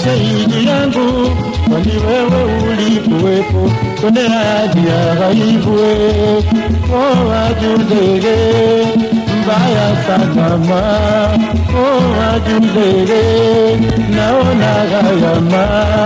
sheidi yangu, kwani wewe ulikuwepo kwenye hadi ya ghaibu. Oh, ajudege mbaya sana ma, oh, ajudege naona gayama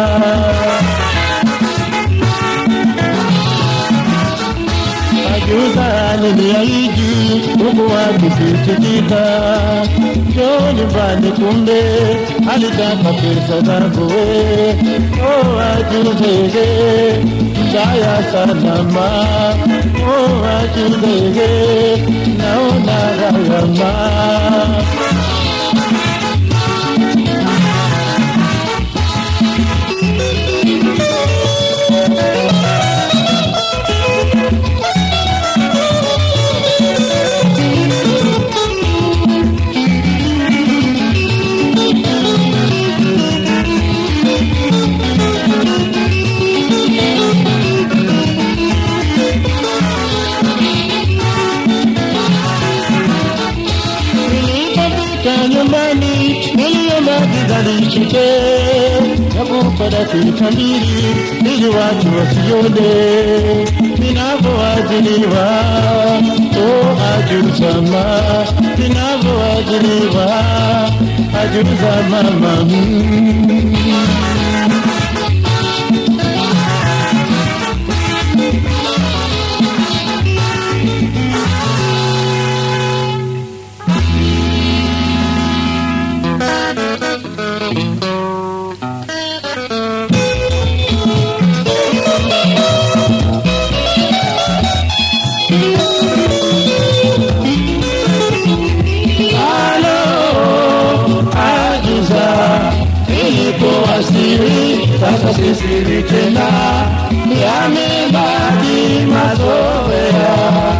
Ajuza niliahidi huku akisikitika, njoo nyumbani, kumbe alitaka pesa zangu. we. Oh, ajuzege mbaya sana ma, oh, ajuzege naona gharama Nilipofika nyumbani niliomba kidali chike ya kupata dakika mbili ili watu wasione ninavyoajiliwa. Oh, ajuzama ninavyoajiliwa, ajuza mama mm. Halo, ajuza ilipowasili, sasa si siri tena, yamebaki mazoea,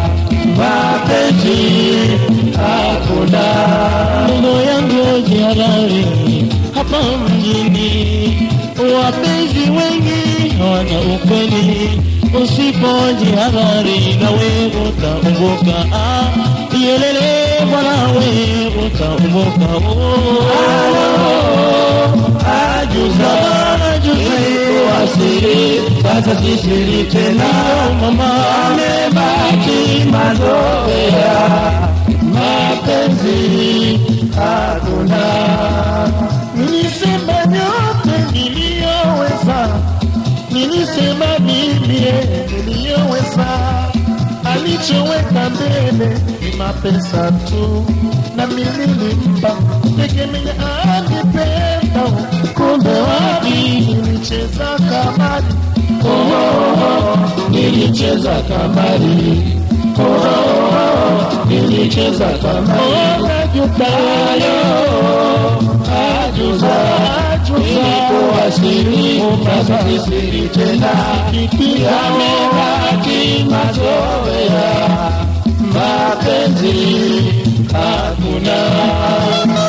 mapenzi hakuna. Ndoto yangu jihalali hapa mjini, wapenzi wengi hawana ukweli, usipojihadhari nawe utaumbuka. Ah, Yelele bwana we utaumbuka. Oh, ajuza ilipowasili, sasa si siri tena, mama amebaki mazoea, mapenzi hakuna. Nilisema yote niliyoweza, nilisema mimi niliyoweza, alichoweka mbele ni mapesa tu, na mimi nilimpa tegemea anipenda, kumbe wapi nilicheza kamari, oh, nilicheza kamari, oh, nilicheza kamari, oh, najutayo ajuza ilipowasili sasa sisiri tena yamebaki mazoea mapenzi hakuna